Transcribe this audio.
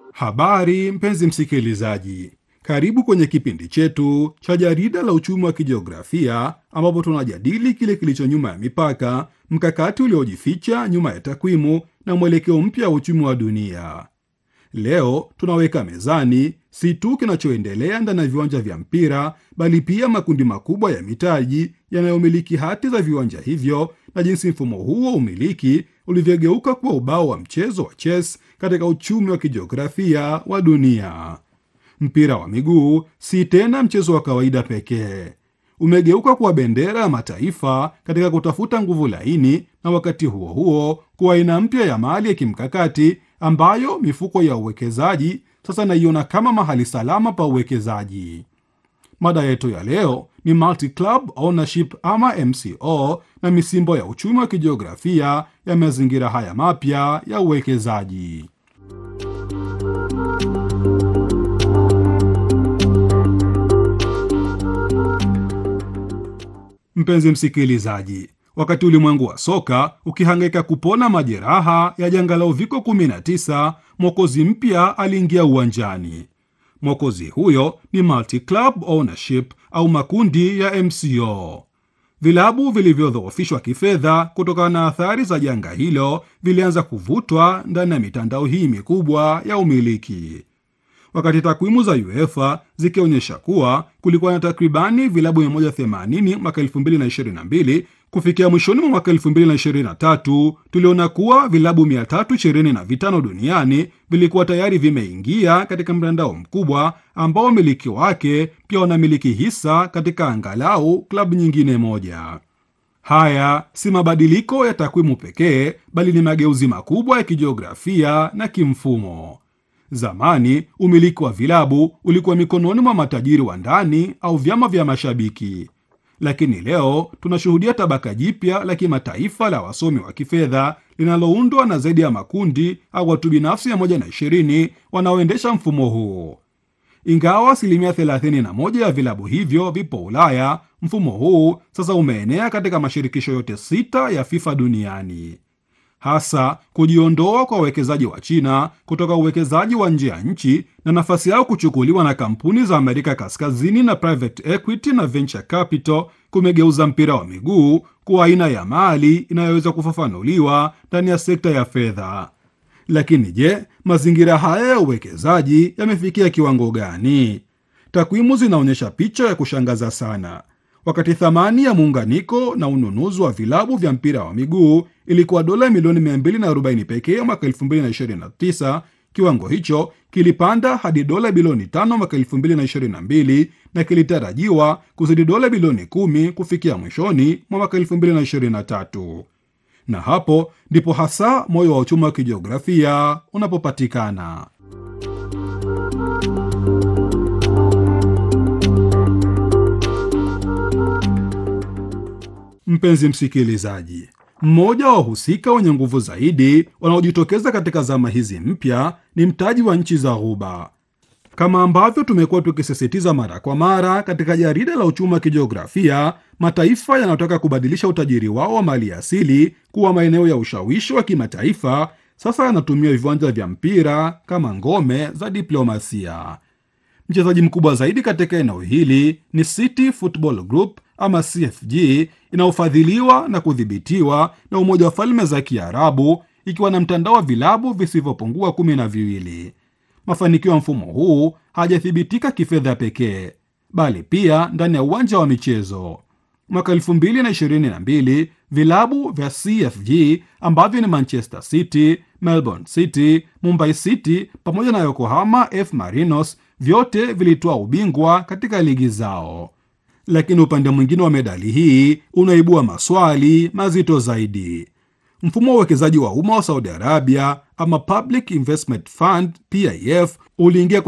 Habari mpenzi msikilizaji, karibu kwenye kipindi chetu cha jarida la uchumi wa kijiografia, ambapo tunajadili kile kilicho nyuma ya mipaka, mkakati uliojificha nyuma ya takwimu na mwelekeo mpya wa uchumi wa dunia. Leo tunaweka mezani si tu kinachoendelea ndani ya viwanja vya mpira, bali pia makundi makubwa ya mitaji yanayomiliki hati za viwanja hivyo na jinsi mfumo huu wa umiliki ulivyogeuka kuwa ubao wa mchezo wa chess katika uchumi wa kijiografia wa dunia. Mpira wa miguu si tena mchezo wa kawaida pekee, umegeuka kuwa bendera ya mataifa katika kutafuta nguvu laini, na wakati huo huo kuwa aina mpya ya mali ya kimkakati ambayo mifuko ya uwekezaji sasa naiona kama mahali salama pa uwekezaji. Mada yetu ya leo ni multi-club ownership ama MCO na misimbo ya uchumi wa kijiografia ya mazingira haya mapya ya uwekezaji. Mpenzi msikilizaji, wakati ulimwengu wa soka ukihangaika kupona majeraha ya janga la uviko 19, mwokozi mpya aliingia uwanjani. Mwokozi huyo ni multi-club ownership au makundi ya MCO. Vilabu vilivyodhoofishwa kifedha kutokana na athari za janga hilo vilianza kuvutwa ndani ya mitandao hii mikubwa ya umiliki, wakati takwimu za UEFA zikionyesha kuwa kulikuwa na takribani vilabu 180 mwaka 2022. Kufikia mwishoni mwa mwaka 2023 tuliona kuwa vilabu 325 duniani vilikuwa tayari vimeingia katika mtandao mkubwa ambao wamiliki wake pia wanamiliki hisa katika angalau klabu nyingine moja. Haya si mabadiliko ya takwimu pekee, bali ni mageuzi makubwa ya kijiografia na kimfumo. Zamani umiliki wa vilabu ulikuwa mikononi mwa matajiri wa ndani au vyama vya mashabiki, lakini leo tunashuhudia tabaka jipya la kimataifa la wasomi wa kifedha linaloundwa na zaidi ya makundi au watu binafsi mia moja na ishirini wanaoendesha mfumo huu. Ingawa asilimia 31 ya vilabu hivyo vipo Ulaya, mfumo huu sasa umeenea katika mashirikisho yote sita ya FIFA duniani. Hasa kujiondoa kwa wawekezaji wa China kutoka uwekezaji wa nje ya nchi na nafasi yao kuchukuliwa na kampuni za Amerika Kaskazini na private equity na venture capital kumegeuza mpira wa miguu kuwa aina ya mali inayoweza kufafanuliwa ndani ya sekta ya fedha. Lakini je, mazingira haya ya uwekezaji yamefikia kiwango gani? Takwimu zinaonyesha picha ya kushangaza sana. Wakati thamani ya muunganiko na ununuzi wa vilabu vya mpira wa miguu ilikuwa dola milioni 240 pekee mwaka 2029, kiwango hicho kilipanda hadi dola bilioni 5 mwaka 2022 na kilitarajiwa kuzidi dola bilioni 10 kufikia mwishoni mwa mwaka 2023. Na hapo ndipo hasa moyo wa uchumi wa kijiografia unapopatikana. Mpenzi msikilizaji, mmoja wa wahusika wenye nguvu zaidi wanaojitokeza katika zama hizi mpya ni mtaji wa nchi za Ghuba. Kama ambavyo tumekuwa tukisisitiza mara kwa mara katika jarida la uchumi wa kijiografia, mataifa yanayotaka kubadilisha utajiri wao wa mali asili kuwa maeneo ya ushawishi wa kimataifa sasa yanatumia viwanja vya mpira kama ngome za diplomasia. Mchezaji mkubwa zaidi katika eneo hili ni City Football Group ama CFG inayofadhiliwa na kudhibitiwa na Umoja wa Falme za Kiarabu, ikiwa na mtandao wa vilabu visivyopungua kumi na viwili. Mafanikio ya mfumo huu hajathibitika kifedha pekee, bali pia ndani ya uwanja wa michezo. Mwaka 2022 vilabu vya CFG ambavyo ni Manchester City, Melbourne City, Mumbai City pamoja na Yokohama F Marinos vyote vilitoa ubingwa katika ligi zao. Lakini upande mwingine wa medali hii unaibua maswali mazito zaidi. Mfumo wa uwekezaji wa umma wa Saudi Arabia ama Public Investment Fund PIF uliingia